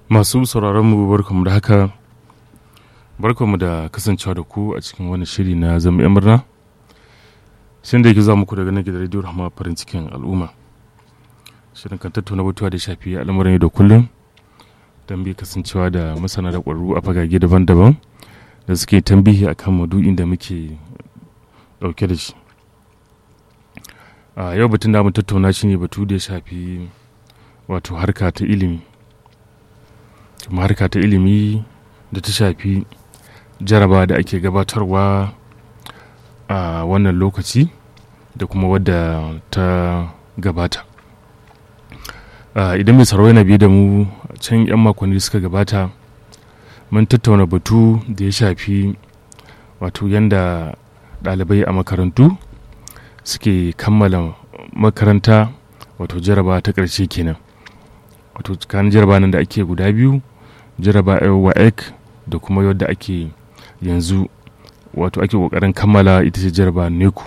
Masu sauraronmu barkamu da haka, barkamu da kasancewa da ku a cikin wani shiri na zama 'yan murna. Shin da yake za muku daga nan gidan rediyo Rahama farin cikin al'umma. Shirin kan tattauna batuwa da shafi al'amuran yau da kullum don bi kasancewa da masana da ƙwararru a fagage daban-daban da suke tambihi a kan madu'in da muke ɗauke da shi. A yau batun da mu tattauna shi ne batu da ya shafi wato harka ta ilimi. kuma harka ta ilimi da ta shafi jaraba da ake gabatarwa a wannan lokaci da kuma wadda ta gabata idan mai sarau yana biye da mu can 'yan makonni suka gabata mun tattauna batu da ya shafi wato yadda ɗalibai a makarantu suke kammala makaranta wato jaraba ta ƙarshe kenan wato tsakanin jaraba nan da ake guda biyu jaraba waec da kuma yadda ake yanzu wato ake kokarin kammala ita ce jaraba neku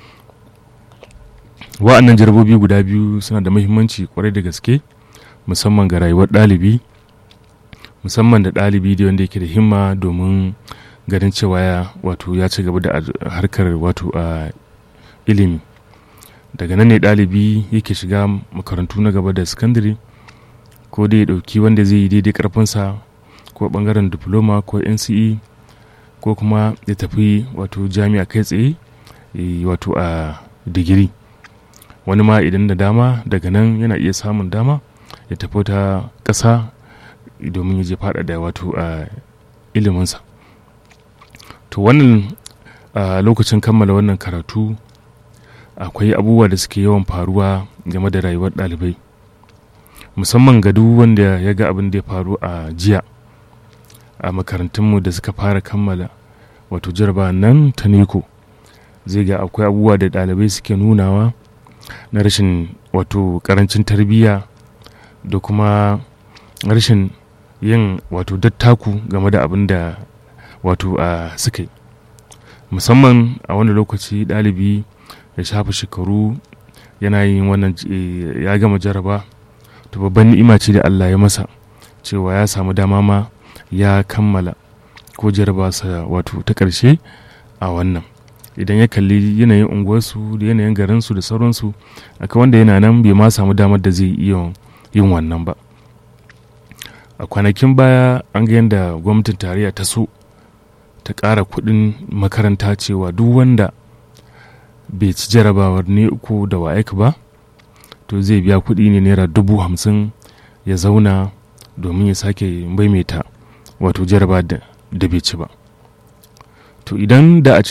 wa'annan jarabobi guda biyu suna da muhimmanci kwarai da gaske musamman ga rayuwar ɗalibi musamman da ɗalibi da wanda yake da himma domin ganin cewa ya wato ya ci gaba da harkar wato a ilimi daga nan ne ɗalibi yake shiga makarantu na gaba da sakandare ko dai ya ɗauki wanda zai yi daidai ƙarfinsa ko ɓangaren diploma ko nce ko kuma ya tafi wato jami'a kai tsaye wato a digiri wani ma idan da dama daga nan yana iya samun dama ya tafi ta ƙasa domin ya je faɗaɗa wato a iliminsa to wannan lokacin kammala wannan karatu akwai abubuwa da suke yawan faruwa game da rayuwar ɗalibai musamman ga duk wanda ya ga abin da ya faru a jiya a makarantunmu da suka fara kammala wato jarba nan ta neko zai ga akwai abubuwa da ɗalibai suke nunawa na rashin wato karancin tarbiyya da kuma rashin yin wato dattaku game da abin da wato a suka yi musamman a wani lokaci ɗalibi ya shafa shekaru yana yin wannan ya gama jaraba to babban ni'ima ce da Allah ya masa cewa ya samu dama ma ya kammala ko sa wato ta ƙarshe a wannan idan ya kalli yanayin unguwarsu da yanayin garinsu da sauransu akwai wanda yana nan bai ma samu damar da zai iya yin wannan ba a kwanakin baya an ga yadda gwamnatin tarayya ta so ta ƙara kuɗin makaranta cewa duk wanda bai ci jarabawar ne uku da wa'aik ba to zai biya kuɗi ne naira dubu hamsin ya zauna domin ya sake maimaita wato jaraba da bai ci ba to idan da a